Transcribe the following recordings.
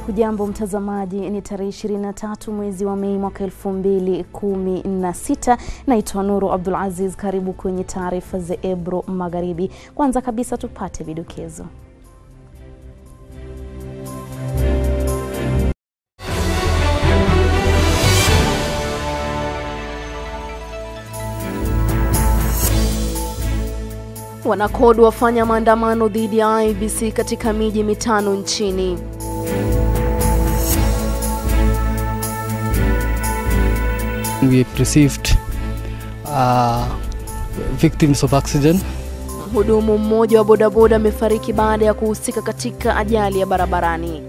Hujambo mtazamaji, ni tarehe 23 mwezi wa Mei mwaka 2016. Naitwa Nuru Abdul Aziz, karibu kwenye taarifa za Ebro Magharibi. Kwanza kabisa tupate vidokezo. Wanakod wafanya maandamano dhidi ya IEBC katika miji mitano nchini. We received uh, victims of accident. Mhudumu mmoja wa bodaboda amefariki baada ya kuhusika katika ajali ya barabarani.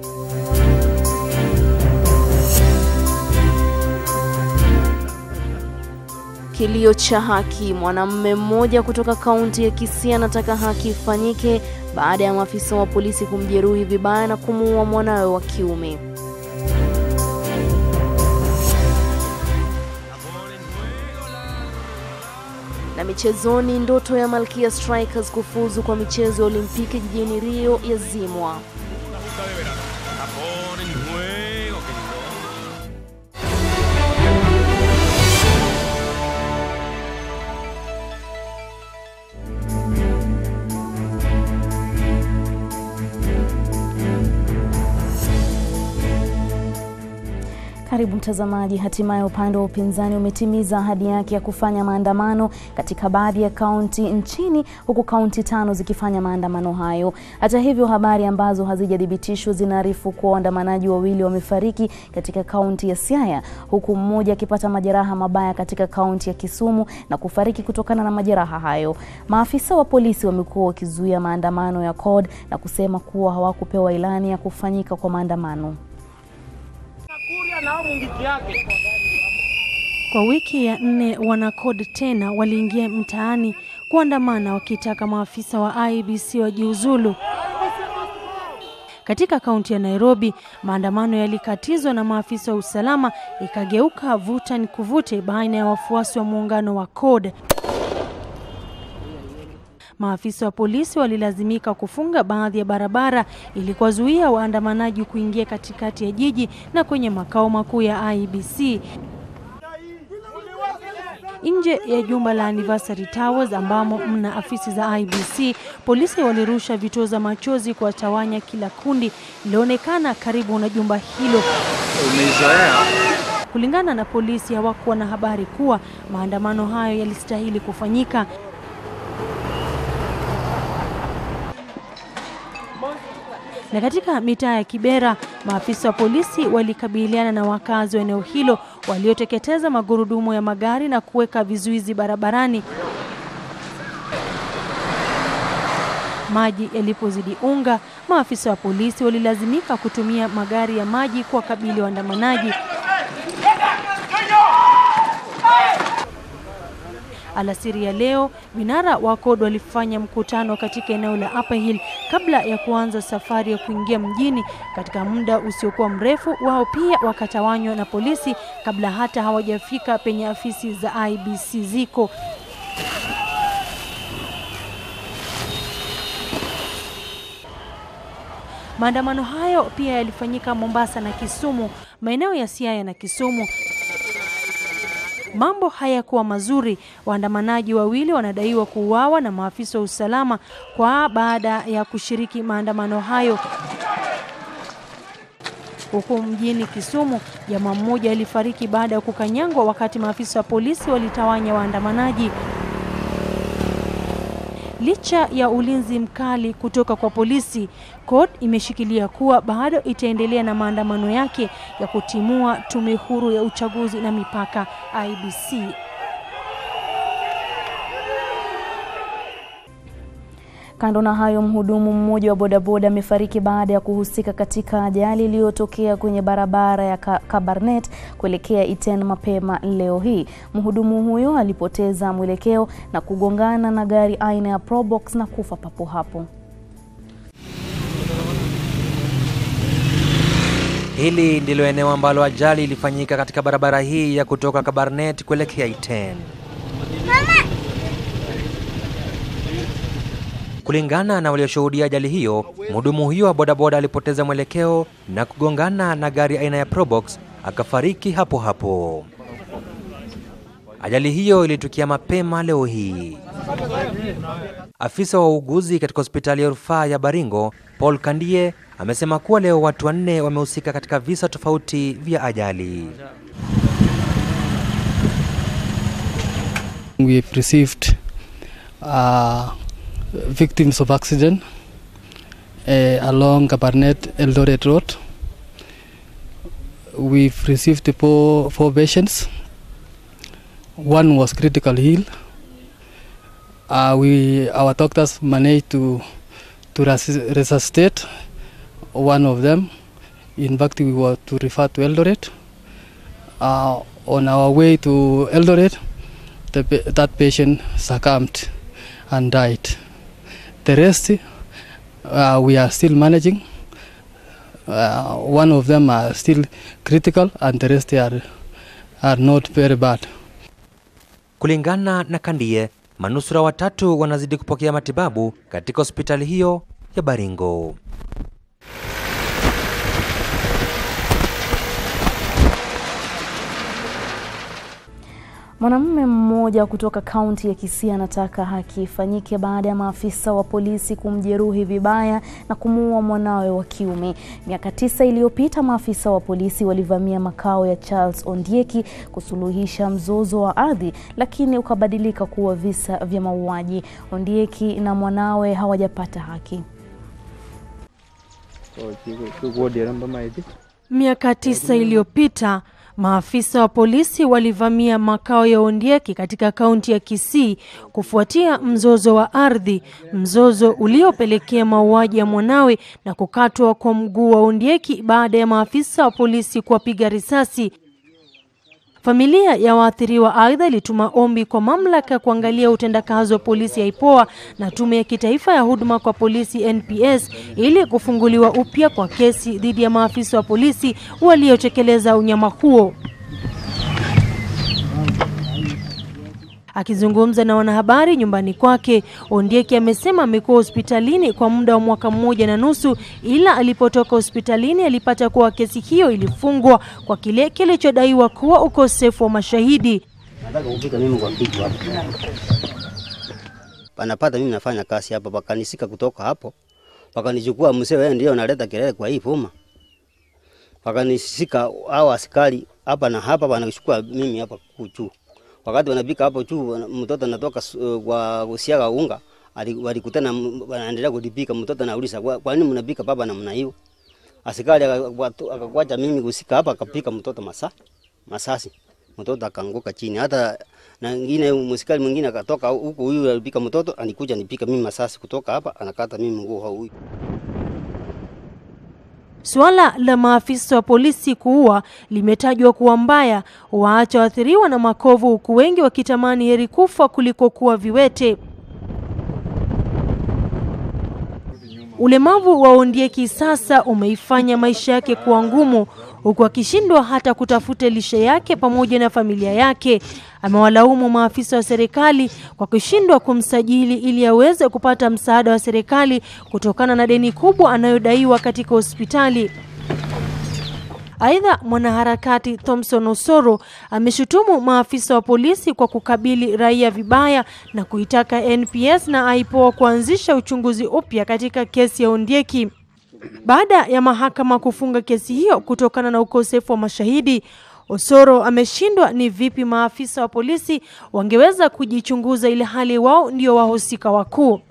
Kilio cha haki. Mwanamume mmoja kutoka kaunti ya Kisii anataka haki ifanyike baada ya maafisa wa polisi kumjeruhi vibaya na kumuua mwanawe wa kiume. Na michezoni, ndoto ya Malkia Strikers kufuzu kwa michezo ya Olimpiki jijini Rio yazimwa. Karibu mtazamaji. Hatimaye upande wa upinzani umetimiza ahadi yake ya kufanya maandamano katika baadhi ya kaunti nchini, huku kaunti tano zikifanya maandamano hayo. Hata hivyo, habari ambazo hazijathibitishwa zinaarifu kuwa waandamanaji wawili wamefariki katika kaunti ya Siaya, huku mmoja akipata majeraha mabaya katika kaunti ya Kisumu na kufariki kutokana na majeraha hayo. Maafisa wa polisi wamekuwa wakizuia maandamano ya CORD na kusema kuwa hawakupewa ilani ya kufanyika kwa maandamano. Kwa wiki ya nne wanakod tena waliingia mtaani kuandamana wakitaka maafisa wa IEBC wajiuzulu. Katika kaunti ya Nairobi, maandamano yalikatizwa na maafisa wa usalama, ikageuka vuta ni kuvute baina ya wafuasi wa muungano wa CORD. Maafisa wa polisi walilazimika kufunga baadhi ya barabara ili kuwazuia waandamanaji kuingia katikati ya jiji na kwenye makao makuu ya IEBC. Nje ya jumba la Anniversary Towers ambamo mna afisi za IEBC, polisi walirusha vitoza machozi kuwatawanya kila kundi lilionekana karibu na jumba hilo. Kulingana na polisi, hawakuwa na habari kuwa maandamano hayo yalistahili kufanyika. Na katika mitaa ya Kibera, maafisa wa polisi walikabiliana na wakazi wa eneo hilo walioteketeza magurudumu ya magari na kuweka vizuizi barabarani. Maji yalipozidi unga, maafisa wa polisi walilazimika kutumia magari ya maji kuwakabili waandamanaji. Alasiri ya leo vinara wa CORD walifanya mkutano katika eneo la Upper Hill kabla ya kuanza safari ya kuingia mjini. Katika muda usiokuwa mrefu, wao pia wakatawanywa na polisi kabla hata hawajafika penye afisi za IEBC ziko. Maandamano hayo pia yalifanyika Mombasa na Kisumu, maeneo ya Siaya na Kisumu. Mambo hayakuwa mazuri. Waandamanaji wawili wanadaiwa kuuawa na maafisa wa usalama kwa baada ya kushiriki maandamano hayo. Huku mjini Kisumu, jamaa mmoja alifariki baada ya kukanyangwa wakati maafisa wa polisi walitawanya waandamanaji. Licha ya ulinzi mkali kutoka kwa polisi, CORD imeshikilia kuwa bado itaendelea na maandamano yake ya kutimua tume huru ya uchaguzi na mipaka IEBC. Kando na hayo, mhudumu mmoja wa bodaboda amefariki baada ya kuhusika katika ajali iliyotokea kwenye barabara ya Kabarnet kuelekea Iten mapema leo hii. Mhudumu huyo alipoteza mwelekeo na kugongana na gari aina ya Probox na kufa papo hapo. Hili ndilo eneo ambalo ajali ilifanyika katika barabara hii ya kutoka Kabarnet kuelekea Iten. Kulingana na walioshuhudia ajali hiyo, mhudumu huyo wa bodaboda alipoteza mwelekeo na kugongana na gari aina ya Probox akafariki hapo hapo. Ajali hiyo ilitukia mapema leo hii. Afisa wa uuguzi katika hospitali ya rufaa ya Baringo, Paul Kandie, amesema kuwa leo watu wanne wamehusika katika visa tofauti vya ajali. We've received uh, victims of accident uh, along Kabarnet Eldoret Road. We've received four, four patients. One was critical ill. Uh, we, our doctors managed to, to resus- resuscitate one of them. In fact, we were to refer to Eldoret. Uh, on our way to Eldoret, the, pa- that patient succumbed and died. The rest, uh, we are still managing. Uh, one of them are still critical, and the rest are, are not very bad. Kulingana na Kandie, manusura watatu wanazidi kupokea matibabu katika hospitali hiyo ya Baringo. Mwanamume mmoja kutoka kaunti ya Kisii anataka haki ifanyike baada ya maafisa wa polisi kumjeruhi vibaya na kumuua mwanawe wa kiume. Miaka tisa iliyopita, maafisa wa polisi walivamia makao ya Charles Ondieki kusuluhisha mzozo wa ardhi, lakini ukabadilika kuwa visa vya mauaji. Ondieki na mwanawe hawajapata haki. Miaka tisa iliyopita maafisa wa polisi walivamia makao ya Ondieki katika kaunti ya Kisii kufuatia mzozo wa ardhi, mzozo uliopelekea mauaji ya mwanawe na kukatwa kwa mguu wa Ondieki baada ya maafisa wa polisi kuwapiga risasi. Familia ya waathiriwa aidha ilituma ombi kwa mamlaka ya kuangalia utendakazi wa polisi ya IPOA na tume ya kitaifa ya huduma kwa polisi NPS ili kufunguliwa upya kwa kesi dhidi ya maafisa wa polisi waliotekeleza unyama huo. Akizungumza na wanahabari nyumbani kwake, Ondieki amesema amekuwa hospitalini kwa muda wa mwaka mmoja na nusu, ila alipotoka hospitalini alipata kuwa kesi hiyo ilifungwa kwa kile kilichodaiwa kuwa ukosefu wa mashahidi. Nataka kupika mimi kwa kichwa hapo. Panapata mimi nafanya kazi hapa, pakanisika kutoka hapo, pakanichukua mzee, wewe ndio unaleta kelele kwa hii puma. Pakanisika hao askari hapa na hapa, wanachukua mimi hapa juu. Wakati wanapika hapo juu, wana- mtoto anatoka uh, kwa kusiaga unga, ali- walikutana, m- wanaendelea kulipika. Mtoto anauliza kwa, kwa nini mnapika baba namna hiyo? Askari akakwatu- akakwacha mimi kusika hapa, akapika mtoto masa masasi mtoto akaanguka chini. Hata na ngine msikali mwingine akatoka huku, huyu alipika mtoto anikuja nipika mimi masasi kutoka hapa, anakata mimi mguu hau huyu. Suala la maafisa wa polisi kuua limetajwa kuwa mbaya, waacha waathiriwa na makovu, huku wengi wakitamani heri kufa kuliko kuwa viwete. Ulemavu wa Ondieki sasa umeifanya maisha yake kuwa ngumu, huku akishindwa hata kutafuta lishe yake pamoja na familia yake. Amewalaumu maafisa wa serikali kwa kushindwa kumsajili ili aweze kupata msaada wa serikali kutokana na deni kubwa anayodaiwa katika hospitali. Aidha, mwanaharakati Thomson Osoro ameshutumu maafisa wa polisi kwa kukabili raia vibaya na kuitaka NPS na IPOA kuanzisha uchunguzi upya katika kesi ya Ondieki. Baada ya mahakama kufunga kesi hiyo kutokana na ukosefu wa mashahidi, Osoro ameshindwa ni vipi maafisa wa polisi wangeweza kujichunguza ili hali wao ndio wahusika wakuu.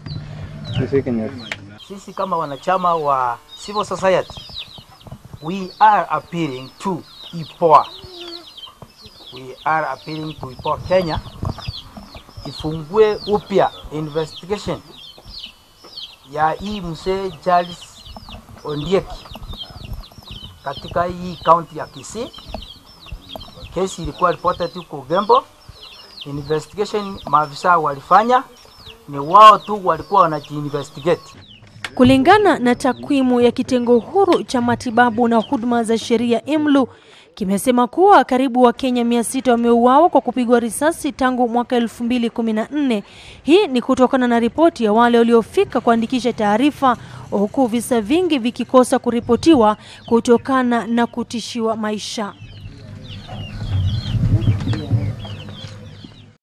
Sisi kama wanachama wa civil society we are appealing to IPOA. We are appealing to IPOA Kenya ifungue upya investigation ya hii mzee Charles Ondieki katika hii county ya Kisii. Kesi ilikuwa reported huko Gembo. Investigation maafisa walifanya ni wao tu walikuwa wanajiinvestigate. Kulingana na takwimu ya kitengo huru cha matibabu na huduma za sheria IMLU, kimesema kuwa karibu Wakenya mia sita wameuawa kwa kupigwa risasi tangu mwaka elfu mbili kumi na nne. Hii ni kutokana na ripoti ya wale waliofika kuandikisha taarifa, huku visa vingi vikikosa kuripotiwa kutokana na kutishiwa maisha.